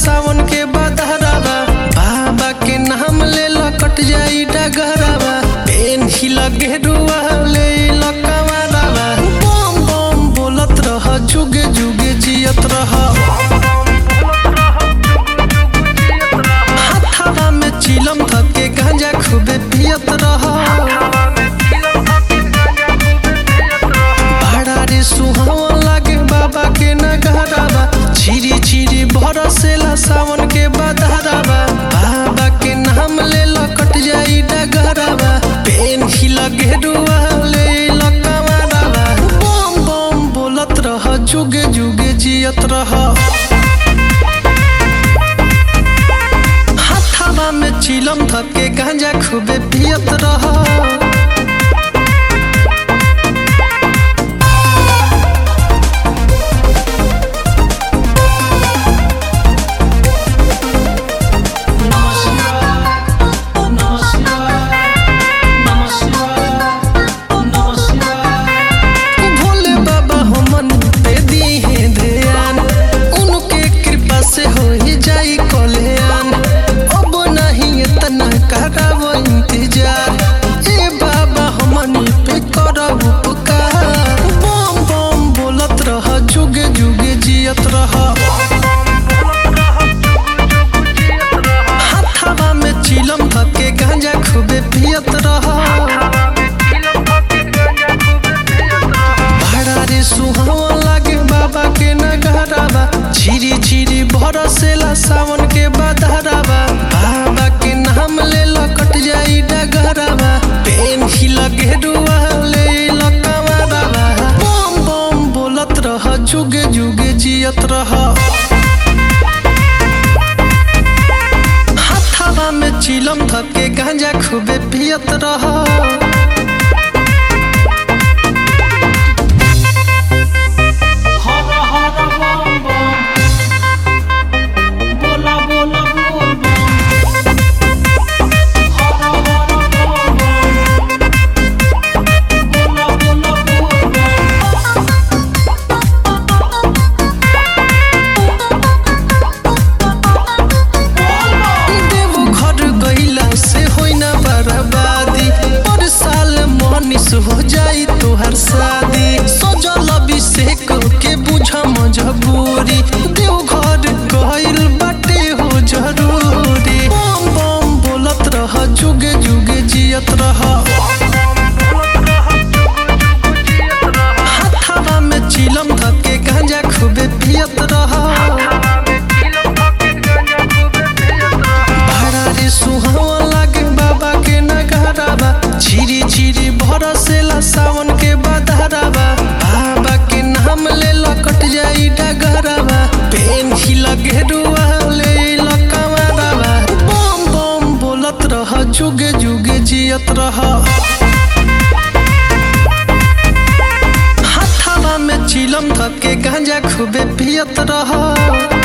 सावन के बदहरावा बाबा के नाम ले कट जाई डगरावा पेन ही लगे रुआ ले लकवारावा बम बम बोलत रह जुगे जुगे जियत रह हाथावा में चिलम धके गांजा खूबे पियत रह बड़ा रे सुहावन लागे बाबा के नगरावा छिरी छिरी बरसेला सावन के बदहरावा बाबा के नाम ले कट जाई डगरावा पेन ही लगे रुआ ले लकवारावा बम बम बोलत रह जुगे जुगे जियत रह हाथावा में चिलम धके गांजा खूबे पियत रह भोले बाबा हमन पे दीहे ध्यान उनके कृपा से हो ही जाई कल्याण अब नहीं इतना करावो इंतजार ए बाबा हमन पे करब उपकार बम बम बोलत रह जुगे जुगे जियत रह हाथावा में चिलम धके गांजा खूबे पियत रह भाड़ा रे सुहावन लागे बाबा के नगरावा छिरी छिरी बरसेला सावन के बदहरावा बाबा के नाम ले कट जाई डगरावा पेन ही लगे रुआ ले लकवारावा बम बम बोलत रह जुगे जुगे जियत रह हाथावा में चिलम धके गांजा खूबे पियत रह हर हर बम बम बोला बोला बोल बम हर हर बम बम बोला बोला बोल बम देवो घर गईला से होई ना बर्बादी पर साल मनीष हो जाई तोहर शादी सजल अभिषेक के बुझ मजबूरी देव घर गईल बाटे हो जरूरी बम बम बोलत रह जुगे जुगे जियत रह हाथावा में चिलम धके गांजा खूबे पियत रह भाड़ा रे सुहावन लागे बाबा के नगरावा छिरी छिरी बरसेला सावन के बदहरावा बाबा के नाम ले कट जाई डगरावा पेन ही लगे रुआ ले लकवारावा बम बम बोलत रह जुगे जुगे जियत रह हाथावा में चिलम धके गांजा खूबे पियत रह